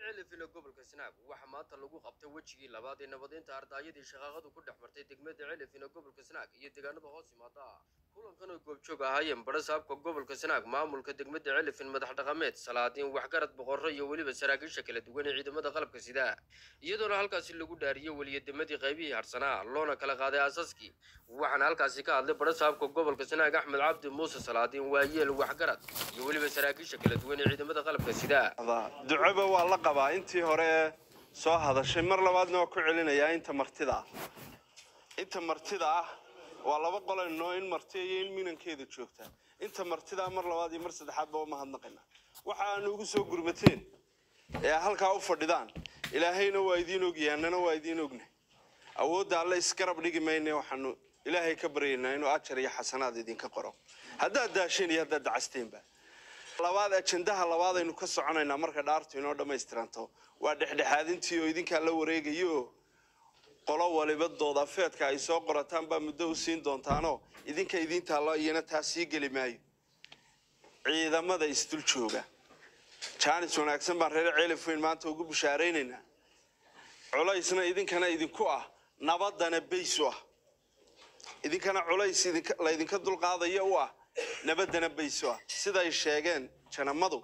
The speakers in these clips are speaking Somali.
celifina gobolka sanaag waxaa maanta lagu qabtay wejigii labaad ee nabadeynta ardaayadii shaqaaqadu ku dhex martay degmada celifina gobolka sanaag iyo deegaanada hoos yimaada kulankan oo goobjoog ahaayeen badha saabka gobolka sanaag maamulka degmada celifin madax dhaqameed salaadiin waxgarad boqorro iyo weliba saraakiisha kala duwan ee ciidamada qalabka sida iyadoona halkaasi lagu dhaariyey weliyademadii qaybihii harsanaa loona kala qaaday aasaskii waxaana halkaasi ka hadlay badha saabka gobolka sanaag axmed cabdi muuse salaadiin waayeel waxgarad iyo weliba saraakiisha kala duwan ee ciidamada qalabka sida ducoba waa la qabaa intii hore ee soo hadashay mar labaadna waa ku celinayaa inta martida ah inta martida ah waa laba qolanoo in marti iyo in minankeeda joogta inta martida mar labaad iyo mar saddexaadba waa mahadnaqayna waxa aanu ugu soo gurmateen ee halkaa u fadhidaan ilaahayna waa idiin ogyahay annana waa idiin ognahay awoodda alle isgarab dhigi mayne waxaanu ilaahay ka baryaynaa inuu ajar iyo xasanaad idinka qoro haddaad daasheen iyo haddaad dacasteenba labaad ajendaha labaad aynu ka soconaynaa marka dhaartu inoo dhammaystiranto waa dhexdhexaadintii oo idinkaa la wareegayo qolo waliba doodafeedka ay soo qorataan baa muddo u siin doontaanoo idinka idiin taallo iyana taa sii geli maayo ciidamada isdul jooga jaanis wanaagsan baan reer ceelif weyn maanta ugu bishaaraynaynaa culaysna idinkana idinku ah nabadana bays u ah idinkana culays idinka- laydinka dulqaadaya u ah nabadana bays u ah siday sheegeen janamadu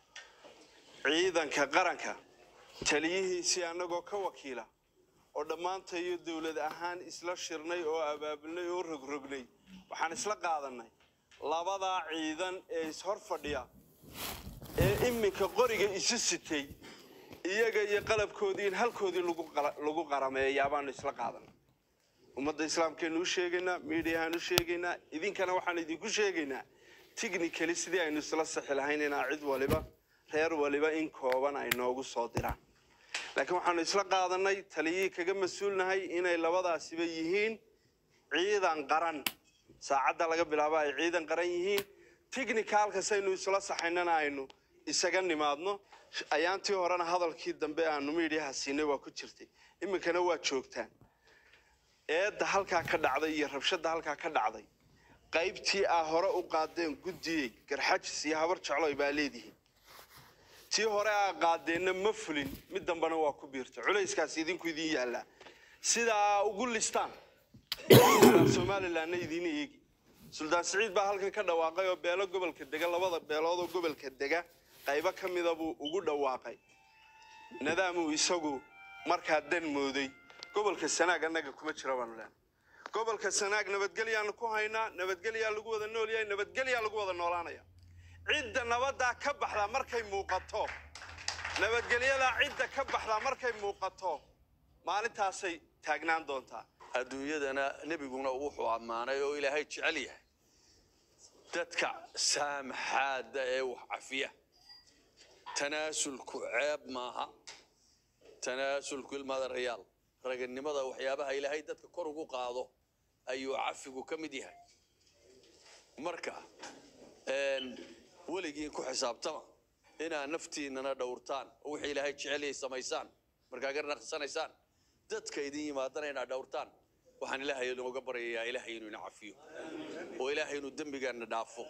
ciidanka qaranka taliyihiisii annagoo ka wakiila oo dhammaantayo dowlad ahaan isla shirnay oo abaabulnay oo rogrognay waxaan isla qaadanay labadaa ciidan ee ishor fadhiya ee iminka qoriga isu sitay iyaga iyo qalabkoodii in halkoodii lagu qala- lagu qarameeyaa baanu isla qaadanay ummadda islaamkeenu u sheegaynaa miidiyahaan u sheegaynaa idinkana waxaan idinku sheegaynaa technically sidii aynu isla saxi lahayn inaa cid waliba reer waliba in kooban ay noogu soo diraan laakiin waxaanu isla qaadanay taliyihii kaga mas-uulnahay inay labadaasiba yihiin ciidan qaran saacadda laga bilaabo ay ciidan qaran yihiin technicalkasaynu isla saxaynana aynu isaga nimaadno ayaantii horena hadalkii dambe aanu miidhiyaha siinay waa ku jirtay iminkana waa joogtaan eedda halkaa ka dhacday iyo rabshadda halkaa ka dhacday qaybtii aa hore u qaadeen guddiyey garxajis iyo habar jecloy baa leedihiin tii hore aa qaadeenna ma fulin mid dambena waa ku biirtay culayskaas idinku idin yaallaa sidaa ugu listaan somalilanna idiin eegi suldaan siciid baa halkan ka dhawaaqay oo beelo gobolka dega labada beelood oo gobolka dega qaybo ka mida buu ugu dhawaaqay nadaamuu isagu markaa dan mooday gobolka sanaag annaga kuma jira baanu leenahay gobolka sanaag nabadgelyaanu ku haynaa nabadgelyaa lagu wada nool yahay nabadgelyaa lagu wada noolaanaya cidda nabaddaa ka baxdaa markay muuqato nabadgelyadaa cidda ka baxdaa markay muuqato maalintaasay taagnaan doontaa adduunyadana nebiguna wuxuu ammaanay oo ilaahay jecel yahay dadka saamaxaada ee wax cafiya tanaasulku ceeb maaha tanaasulku ilmaada rayaal raganimada waxyaabaha ilaahay dadka kor ugu qaado ayuu cafigu ka mid yahay marka een, weligiin ku xisaabtama inaad naftiinana dhowrtaan oo wixii ilaahay jecel yahay samaysaan markaa garnaqsanaysaan dadka idin yimaadana inaad dhowrtaan waxaan ilaahay inooga baryayaa ilaahay inuu ina cafiyo oo ilaahay inuu dembigaana dhaafo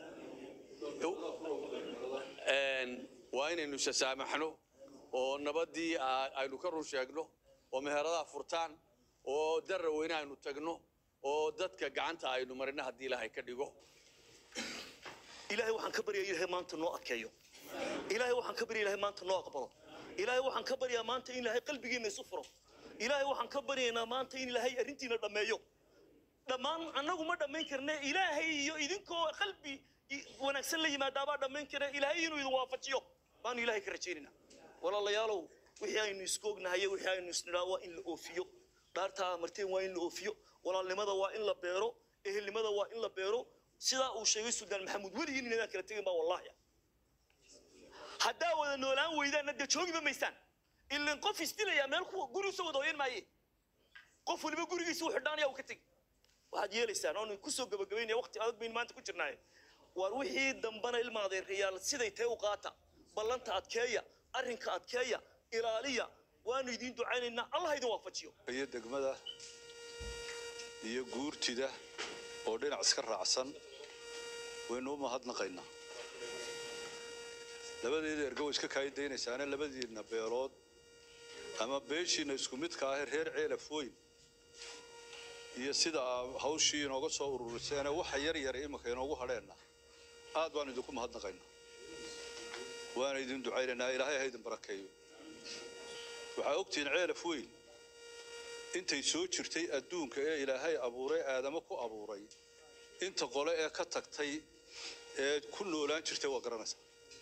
Een, waa inaynu isasaamaxno oo nabadii aa- aynu ka run sheegno oo meheradaha furtaan oo dara weyne aynu tagno oo dadka gacanta aynu marino haddii ilaahay ka dhigo ilaahay waxaan ka baryaa ilaahay maanta noo adkeeyo ilaahay waxaan ka baryaa ilaahay maanta noo aqbalo ilaahay waxaan ka baryaa maanta in ilaahay qalbigiina isu furo ilaahay waxaan ka baryaynaa maanta in ilaahay arrintiina dhammeeyo dhammaan annagu ma dhammayn karne ilaahay iyo idinkoo qalbi i- wanaagsan la yimaadaabaa dhammayn kara ilaahay inuu idin waafajiyo baanu ilaahay ka rajaynaynaa walaalayaalow wixii aynu isku ognahay wixii aynu isnidhaa waa in la oofiyo dhaartaa marteen waa in la oofiyo walaalnimada waa in la beero ehelnimada waa in la beero sidaa uu sheegay suldaan maxamuud weligiin inadaan kala tegin baa wallaahi haddaa wada noolaan weydaanna dee joogiba maysaan ilan qof isdilayaa meel ku gurigiisa wada hoyan maaye qof waliba gurigiisa u xidhaanaya uu ka tegi waxaad yeelaysaan oonu kusoo gabagabaynaya waqti adag baynu maanta ku jirnaaye waar wixii dambana ilmaadeerayaal siday tahay u qaata ballanta adkeeya arrinka adkeeya ilaaliya waanu idiin ducaynaynaa allah idin waafajiyo iyo degmada iyo guurtida oo dhinac iska raacsan waynu u mahadnaqaynaa labadeeda ergo way iska kaayidaynaysaan labadiinna beelood ama beeshiina isku midka ah reer ceelaf weyn iyo sida aa hawshii inooga soo ururiseen waxa yar yar iminka inoogu hadheenna aad baan idinku mahadnaqaynaa waana idin ducaynaynaa ilaahay ha idin barakeeyo waxaa ogtihiin ceelaf weyn intay soo jirtay adduunka ee ilaahay abuuray aadamo ku abuuray inta qole ee ka tagtay ee ku noolaan jirtay waa garanaysaa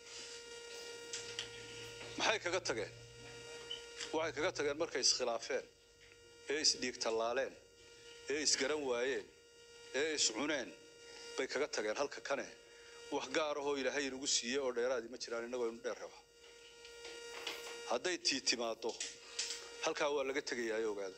maxay kaga tageen waxay kaga tageen markay iskhilaafeen ee isdhiig tallaaleen ee isgaran waayeen ee iscuneen bay kaga tageen halka kane wax gaar ahoo ilaahay inagu siiyey oo dheeraadii ma jiraan innagoo inu dheer raba hadday tii timaaddo halkaa waa laga tegayaa ogaada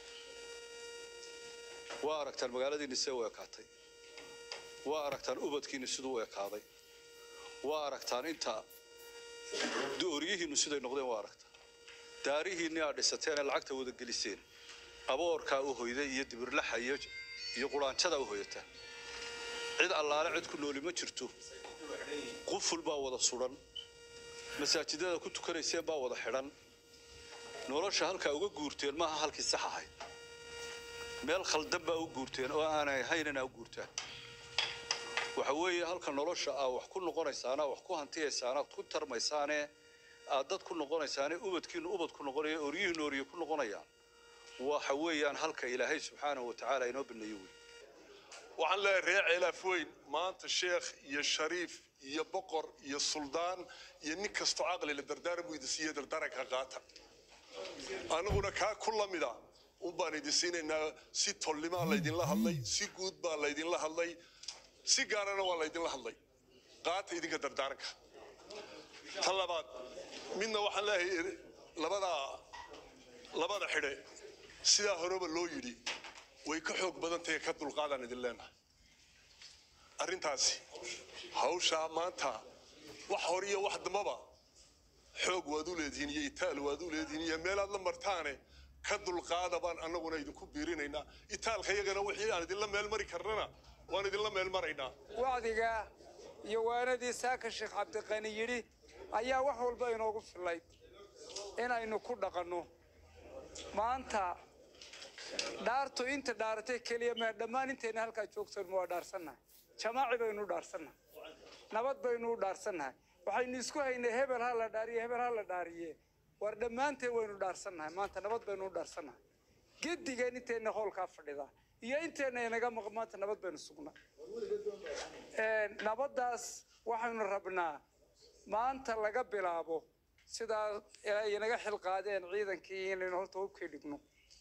waa aragtaan magaaladiinni see u ekaatay waa aragtaan ubadkiinni siduu u ekaaday waa aragtaan inta dooryihiinnu siday noqdeen waa aragtaan daarihiinni aad dhisateen ee lacagta wada geliseen aboorkaa u hoyday iyo dibirlaxa iyo iyo quraanjada u hoyata cid allaale cid ku nooli ma jirto quful baa wada sudan masaajidada ku tukanayseen baa wada xidhan nolosha halkaa uga guurteen maaha halkii sax ahayd meel khaldan baa u guurteen oo aanay ahaynana u guurtaan waxa weeye halka nolosha aa wax ku noqonaysaana wax ku hantiyaysaana ku tarmaysaane aad dad ku noqonaysaane ubadkiinu ubad ku noqonaya oryihiinu orye ku noqonayaan waxa weeyaan halka ilaahay subxaanahu watacaala inoo baneeyo wey waxaan leeyahay reer ceelaaf weyn maanta sheekh iyo shariif iyo boqor iyo suldaan iyo nin kastoo caqli la dardaaran buu idin siiye dardaaranka qaata aniguna kaa ku lamida un baan idin siinaynaa si tolnimaa laydinla hadlay si guud baa laydinla hadlay si gaarana waa laydinla hadlay qaata idinka dardaaranka ta labaad midna waxaan leeyahay labada labada xidhe sidaa horeba loo yidhi way ka xoog badan tahay ka dulqaadaan idin leenahay arrintaasi hawshaa maanta wax hore iyo wax dambaba xoog waad u leedihiin iyo itaal waad u leedihiin iyo meelaad la martaane ka dulqaada baan annaguna idinku biirinaynaa itaalka iyagana wixii aan idinla meel mari karnana waan idinla meel maraynaa wacdiga iyo waanadii saaka sheekh cabdiqani yidhi ayaa wax walba inoogu filayd inaynu ku dhaqanno maanta dhaartu inta dhaaratay keliya mee dhammaan intayna halkaa joogtoon waa dhaarsannahay jamaaci baynu u dhaarsannahay nabad baynu u dhaarsannahay waxaynu isku haynay hebel ha la dhaariye hebel ha la dhaariye war dhammaanteen waynu dhaarsannahay maanta nabad baynu u dhaarsannahay gedigeen intayna howlkaa fadhida iyo intayna inaga maqan maanta nabad baynu sugnaa nabaddaas waxaynu rabnaa maanta laga bilaabo sidaa ay inaga xilqaadeen ciidankii inaynu horta hubkii dhigno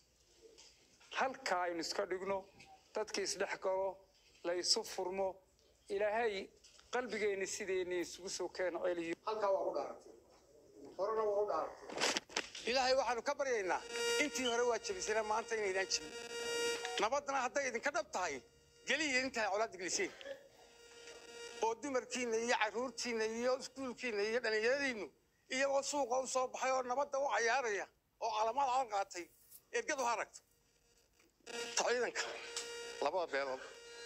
halkaa aynu iska dhigno dadkii isdhex galo la isu furmo ilaahay qalbigeenni sideenni isugu soo keeno celiyo halkaa waa u dhaaratay horena waa u dhaaratay ilaahay waxaanu ka baryaynaa intii hore waa jebisana maanta inaydaan jebin nabadna hadday idinka dhab tahay geliya intaa colaadda geliseen oo dumarkiinna iyo carruurtiinna iyo iskuulkiinna iyo dhallinyaradiinnu iyagoo suuqa u soo baxay oo nabadda u cayaaraya oo calamaad calan qaatay ergadu ha aragto ta ciidanka labada beelood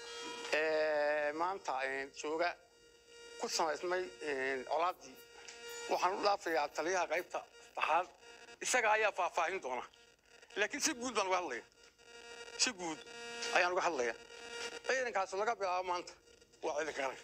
ee maanta jooga ku samaysmay colaaddii waxaan u dhaafayaa taliyaha qaybta saddexaad isaga ayaa faahfaahin doona laakiin si guud baan uga hadlaya si guud ayaan uga hadlaya ciidankaas laga bilaabo maanta waa ciidanka qaranka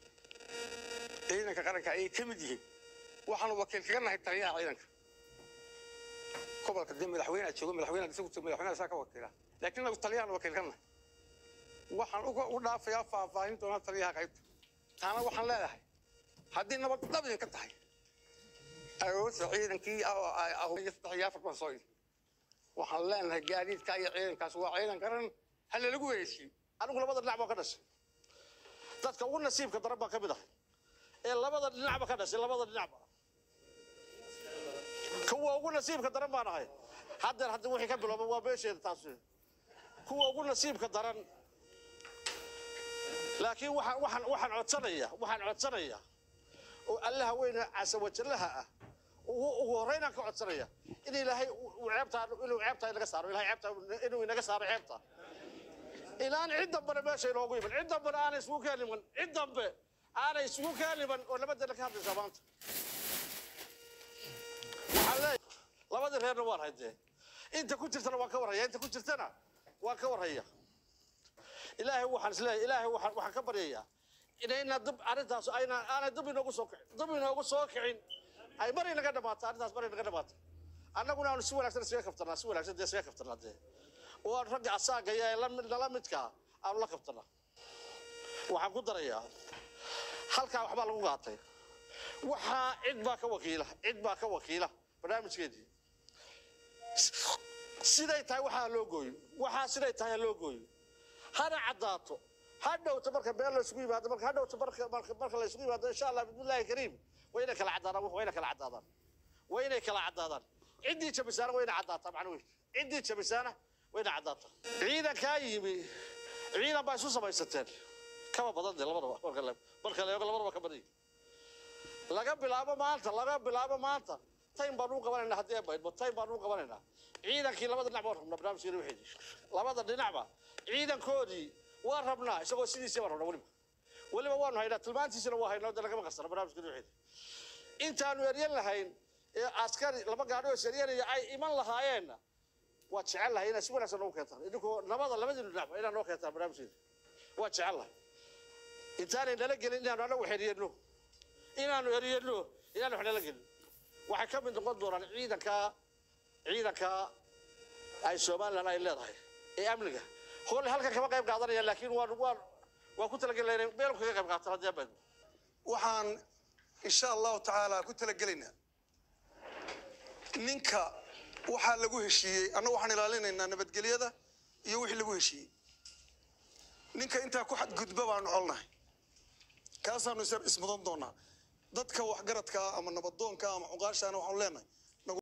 ciidanka qaranka ayay ka mid yihiin waxaanu wakiil kaga nahay taliyaha ciidanka gobolka dee madaxweyneha joogo madaxweyneha isagu joogo madaxweyneha saa ka wakiila laakiin nagu taliyahana wakiil ka nahay waxaan uga u dhaafayaa faahfaahin doonaa taliyaha qaybta taana waxaan leedahay haddii nabad dhab idinka tahay aroorta ciidankii iyo saddex iyo afar baan soo idin waxaan leenahay gaadiidka iyo ciidankaas waa ciidan qaran ha lalagu wereesiyo anigu labada dhinac baa ka dhashay dadka ugu nasiibka daran baa ka mid ah ee labada dhinacba ka dhashay labada dhinacba kuwa ugu nasiibka daran baan ahay haddeer hadda wixii ka bilowba waa meesheeda taas kuwa ugu nasiibka daran laakiin waxaan waxaan waxaan codsanaya waxaan codsanaya oo allaha weyne casawajallaha ah ugu ugu horreynaan ka codsanaya in ilaahay uu ceebtaa inuu ceebtaa inaga saaro ilahay ceebtaa inuu inaga saaro ceebtaa ilaan cid dambena meesha inoogu iman cid dambena aanay isugu keen iman cid dambe aanay isugu kaaliban oo nabadana ka hadlaysaa maanta waxaan leeyahay labadii reerna waan haydee inta ku jirtana waan ka warhaya inta ku jirtana waan ka warhaya ilaahay waxaan isleeyahay ilaahay waxaan waxaan ka baryayaa inayna dib arrintaas ayna aanay dib inoogu soo kicin dib inoogu soo kicin ay mar inaga dhamaato arrintaas mar inaga dhamaato annaguna aanu si wanaagsan isaga kaftanaa si wanaagsan dee isaga kaftanaa dee oo aan ragga asaaga iyo la mid nala midkaa aanu la kaftanaa waxaan ku darayaa halkaa waxbaa lagu qaatay waxaa cid baa ka wakiila cid baa ka wakiila barnaamijkeedii siday tahay waxaa loo gooyo waxaa siday tahay ha loo gooyo hana caddaato ha dhowto marka meel la isugu yimaado marka ha dhowto marka marka marka la isugu yimaado insha allah bismillahi kariim waa inay kala caddaadaan waa inay kala caddaadaan waa inay kala caddaadaan ciddii jabisaana waa inay caddaataa macna wey ciddii jabisaana waa inay caddaataa ciidankaa yimi ciidan baa isu samaysateen kaba badan dee labadaba marka la marka la eego labadaba ka badan yihin laga bilaabo maanta laga bilaabo maanta taym baan u qabanaynaa haddii ay baydmo taym baan u qabanaynaa ciidankii labada dhinac baan rabnaa barnaamijkeena waxeedii labada dhinacba ciidankoodii waan rabnaa isagoo sidiisii baan rabnaa weliba weliba waanu haynaa tilmaantiisina waa haynaa de lagama qarsana barnaamijkeena waxeedii intaanu eryan lahayn ee askari laba gaadhi oo isaryanaya ay iman lahaayeenna waa jecel lahay inaad si wanaagsan noogu keentaan idinkoo nabada labadii dhinacba inaad noo keentaan barnaamijkeeda waa jecel lahay intaanay nala gelin inaanu anagu xeriyano inaanu eriyano inaanu wax nala gelin waxay ka mid noqon doonaan ciidanka ciidanka ay somalilan ay leedahay ee amniga hole halkan kama qayb qaadanayaan laakiin waan waan waan ku talagelinaa inay meel kaga qayb qaataan haddii abad waxaan insha allahu tacaala ku talagelaynaa ninka waxaa lagu heshiiyey annagu waxaan ilaalinaynaa nabadgelyada iyo wixii lagu heshiiyey ninka intaa ku xadgudba baanu colnahay kaasaanu is- ismudan doonaa dadka waxgaradka ah ama nabadoonka ah ama cuqaashaana waxaanu leenahay